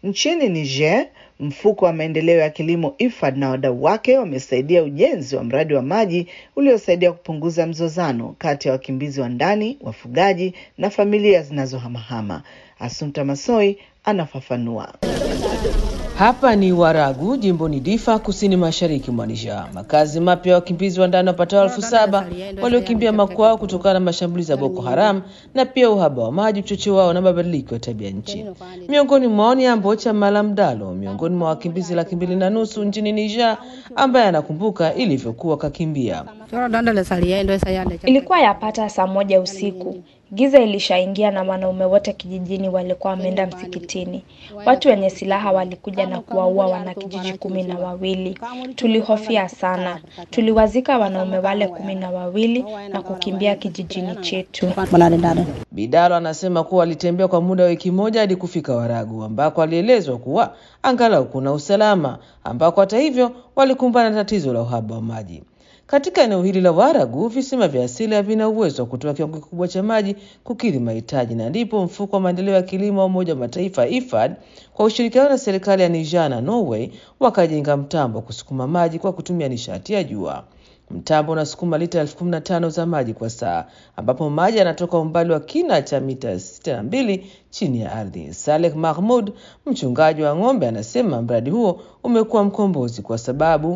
Nchini Niger, mfuko wa maendeleo ya kilimo IFAD na wadau wake wamesaidia ujenzi wa mradi wa maji uliosaidia kupunguza mzozano kati ya wakimbizi wa ndani, wafugaji na familia zinazohamahama. Asunta Masoi anafafanua. Hapa ni Waragu, jimboni Difa, kusini mashariki mwa Niger. Makazi mapya ya wakimbizi wa ndani wapatao elfu saba waliokimbia makwao kutokana na mashambulizi ya Boko Haram na pia uhaba wa maji, uchocheo wao na mabadiliko ya tabia nchi. Miongoni mwao ni Ambocha Malam Dalo, miongoni mwa wakimbizi laki mbili na nusu nchini Niger, ambaye anakumbuka ilivyokuwa kakimbia. Ilikuwa yapata saa moja usiku. Giza ilishaingia na wanaume wote kijijini walikuwa wameenda msikitini. Watu wenye silaha walikuja na kuwaua wanakijiji kumi na wawili. Tulihofia sana. Tuliwazika wanaume wale kumi na wawili na kukimbia kijijini chetu. Bidalo anasema kuwa walitembea kwa muda wa wiki moja hadi kufika Waragu ambako alielezwa kuwa angalau kuna usalama, ambako hata hivyo walikumbana na tatizo la uhaba wa maji. Katika eneo hili la Waragu, visima vya asili havina uwezo wa kutoa kiwango kikubwa cha maji kukidhi mahitaji, na ndipo mfuko wa maendeleo ya kilimo wa Umoja wa Mataifa IFAD kwa ushirikiano na serikali ya Niger na Norway wakajenga mtambo wa kusukuma maji kwa kutumia nishati ya jua. Mtambo unasukuma lita elfu kumi na tano za maji kwa saa, ambapo maji yanatoka umbali wa kina cha mita sitini na mbili chini ya ardhi. Saleh Mahmud, mchungaji wa ng'ombe, anasema mradi huo umekuwa mkombozi kwa sababu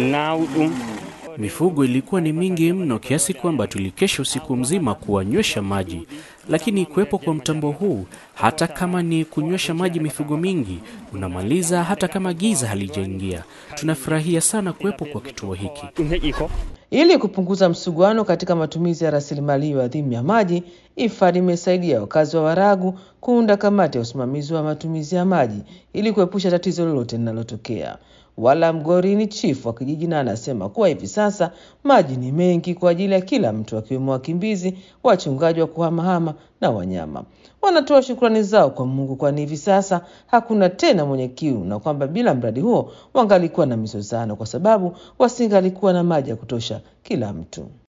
Mifugo ilikuwa ni mingi mno kiasi kwamba tulikesha usiku mzima kuwanywesha maji, lakini kuwepo kwa mtambo huu, hata kama ni kunywesha maji mifugo mingi, unamaliza hata kama giza halijaingia. Tunafurahia sana kuwepo kwa kituo hiki. Ili kupunguza msuguano katika matumizi ya rasilimali hiyo adhimu ya maji, IFAD imesaidia wakazi wa Waragu kuunda kamati ya usimamizi wa matumizi ya maji ili kuepusha tatizo lolote linalotokea. Wala Mgori ni chifu wa kijiji na anasema kuwa hivi sasa maji ni mengi kwa ajili ya kila mtu, akiwemo wakimbizi, wachungaji wa kuhamahama na wanyama. Wanatoa shukrani zao kwa Mungu, kwani hivi sasa hakuna tena mwenye kiu, na kwamba bila mradi huo wangalikuwa na mizozano, kwa sababu wasingalikuwa na maji ya kutosha kila mtu.